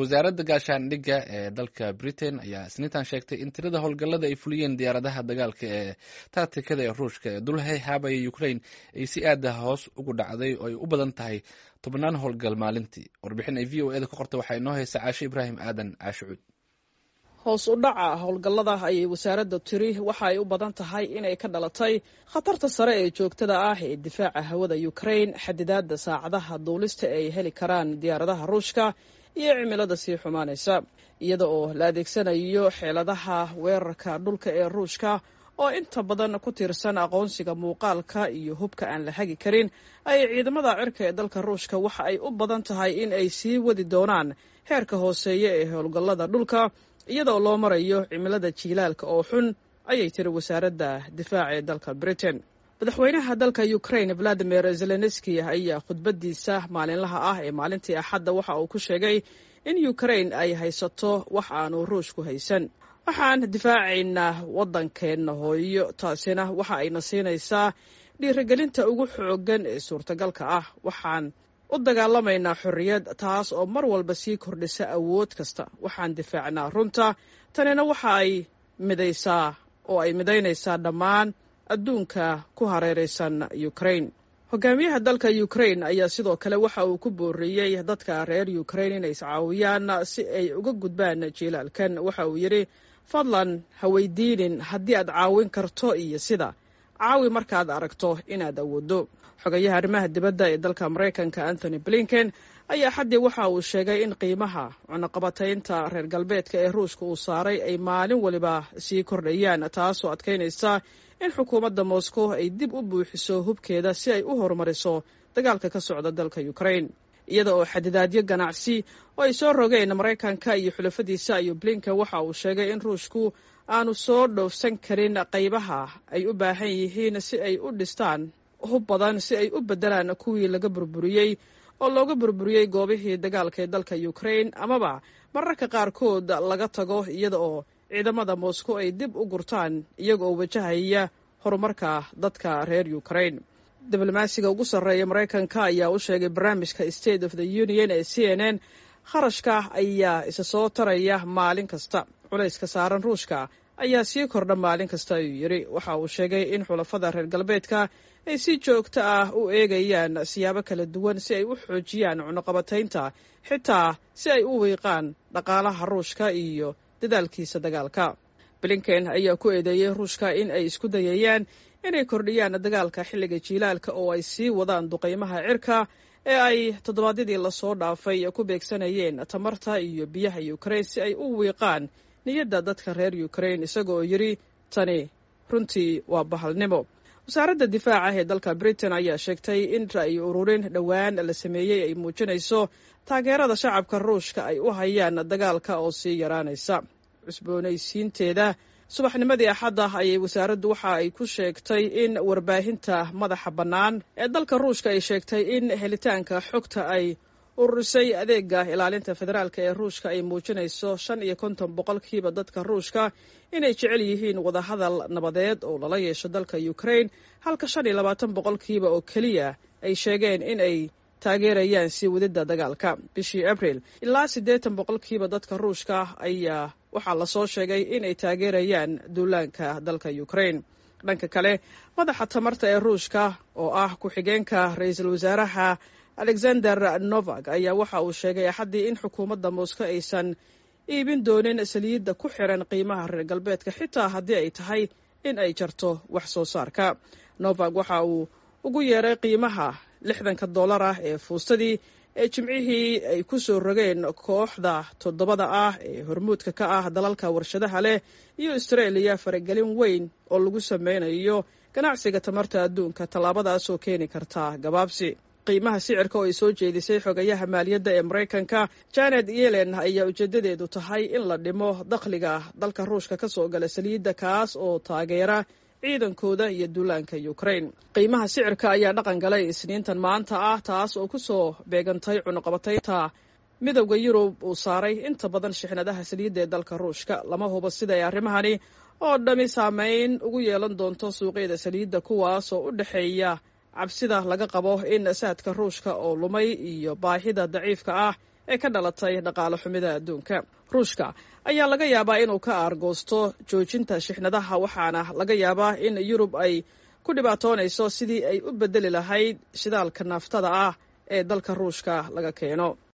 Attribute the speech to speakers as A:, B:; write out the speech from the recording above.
A: wasaaradda gaashaandhigga ee dalka britain ayaa isniintan sheegtay in tirada howlgallada ay fuliyeen diyaaradaha dagaalka ee taatikada ee ruushka ee dulhay haabaya ukraine ay si aada hoos ugu dhacday oo ay u badan tahay tobnaan howlgal maalintii warbixin ay v o eda ka qorta waxaa inoo haysa caashe ibraahim aadan caashicuud
B: hoos u dhaca howlgallada ayay wasaaradda tiri waxa ay u badan tahay inay ka dhalatay khatarta sare ee joogtada ah ee difaaca hawada ukraine xadidaadda saacadaha duulista ay heli karaan diyaaradaha ruushka iyo cimilada sii xumaanaysa iyada oo la adeegsanayo xeeladaha weerarka dhulka ee ruushka oo inta badan ku tiirsan aqoonsiga muuqaalka iyo hubka aan la hagi karin ay ciidamada cirka ee dalka ruushka waxa ay u badan tahay in ay sii wadi doonaan heerka hooseeya ee howlgallada dhulka iyadoo loo marayo cimilada jiilaalka oo xun ayay tiri wasaaradda difaaca ee dalka britain madaxweynaha dalka ukraine valadimir zelenski ayaa khudbadiisa maalinlaha ah ee maalintii axadda waxa uu ku sheegay in ukraine ay haysato wax aanu ruushku haysan waxaan difaacaynaa waddankeenna hooyo taasina waxa ayna siinaysaa dhiirigelinta ugu xooggan ee suurtagalka ah waxaan u dagaalamaynaa xorriyad taas oo mar walba sii kordhisa awood kasta waxaan difaacnaa runta tanina waxa ay midaysaa oo ay midaynaysaa dhammaan adduunka ku hareeraysan ukraine hogaamiyaha dalka ukraine ayaa sidoo kale waxa uu ku booriyey dadka reer ukraine inay iscaawiyaan si ay uga gudbaan jiilaalkan waxa uu yidhi fadlan ha weydiinin haddii aad caawin karto iyo sida caawi markaad aragto inaad awooddo xogayaha arrimaha dibadda ee dalka maraykanka anthony blinken ayaa xaddii waxa uu sheegay in qiimaha cunaqabataynta reer galbeedka ee ruushka uu saaray ay maalin waliba sii kordhayaan taasoo adkaynaysa in xukuumadda moscow ay dib u buuxiso hubkeeda si ay u horumariso dagaalka ka socda dalka ukraine iyada oo xadidaadyo ganacsi oo ay soo rogeen maraykanka iyo xulafadiisa iyo blinken waxa uu sheegay in ruushku aanu soo dhoofsan karin qaybaha ay u baahan yihiin si ay u dhistaan hub badan si ay u beddelaan kuwii laga burburiyey oo looga burburiyey goobihii dagaalka ee dalka ukraine amaba mararka qaarkood laga tago iyada oo ciidamada moscow ay dib u gurtaan iyaga oo wajahaya horumarka dadka reer ukraine diblomaasiga ugu sarreeya maraykanka ayaa u sheegay barnaamijka state of the union ee c n n kharashka ayaa isa soo taraya maalin kasta culayska saaran ruushka ayaa sii kordha maalin kasta ayuu yidhi waxa uu sheegay in xulafada reer galbeedka ay si joogto ah u eegayaan siyaabo kala duwan si ay u xoojiyaan cunuqabataynta xitaa si ay u wiiqaan dhaqaalaha ruushka iyo dadaalkiisa dagaalka blinken ayaa ku eedeeyey ruushka in ay isku dayayaan inay kordhiyaan dagaalka xilliga jiilaalka oo ay sii wadaan duqaymaha cirka ee ay toddobaadyadii lasoo dhaafay ku beegsanayeen tamarta iyo biyaha ukraine si ay u wiiqaan niyadda dadka reer ukraine isaga oo yidhi tani runtii waa bahalnimo wasaaradda difaaca ee dalka britain ayaa sheegtay in ra'yi ururin dhowaan la sameeyey ay muujinayso taageerada shacabka ruushka ay u hayaan dagaalka oo sii yaraanaysa cusboonaysiinteeda subaxnimadii axadda ayay wasaaraddu waxa ay ku sheegtay in warbaahinta madaxa bannaan ee dalka ruushka ay sheegtay in helitaanka xogta ay ururisay adeega ilaalinta federaalk ee ruushka ay muujinayso shan iyo konton boqolkiiba dadka ruushka inay jecel yihiin wadahadal nabadeed oo lala yeesho dalka ukraine halka shan iyo labaatan boqolkiiba oo keliya ay sheegeen in ay taageerayaan sii wadidda dagaalka bishii abril ilaa siddeetan boqolkiiba dadka ruushka ayaa waxaa lasoo sheegay inay taageerayaan duulaanka dalka ukraine dhanka kale madaxa tamarta ee ruushka oo ah ku-xigeenka ra-iisul wasaaraha alexander novak ayaa waxa uu sheegay axaddii in xukuumadda moscow aysan iibin doonin saliidda ku xiran qiimaha reer galbeedka xitaa haddii ay tahay in ay jarto wax soo saarka novak waxa uu ugu yeeray qiimaha lixdanka dollar ah ee fuustadii ee jimcihii ay ku soo rogeen kooxda toddobada ah ee hormuudka ka ah dalalka warshadaha leh iyo austraeliya faragelin weyn oo lagu sameynayo ganacsiga tamarta adduunka tallaabadaasoo keeni karta gabaabsi qiimaha sicirka oo ay soo jeedisay xogayaha maaliyadda ee maraykanka janet yellen ayaa ujeedadeedu tahay in la dhimo dakhliga dalka ruushka ka soo gala saliidda kaas oo taageera ciidankooda iyo duulaanka ukraine qiimaha sicirka ayaa dhaqan galay isniintan maanta ah taas oo ku soo beegantay cunuqabataynta midowda yurub uu saaray inta badan shixnadaha saliidda ee dalka ruushka lama hubo sida ay arrimahani oo dhami saameyn ugu yeelan doonto suuqyada saliidda kuwaas oo u dhexeeya cabsida laga qabo in saadka ruushka oo lumay iyo baahida daciifka ah ee ka dhalatay dhaqaale xumida adduunka ruushka ayaa laga yaabaa inuu ka aargoosto joojinta shixnadaha waxaana laga yaabaa in yurub ay ku dhibaatoonayso sidii ay u beddeli lahayd shidaalka naaftada ah ee dalka ruushka laga keeno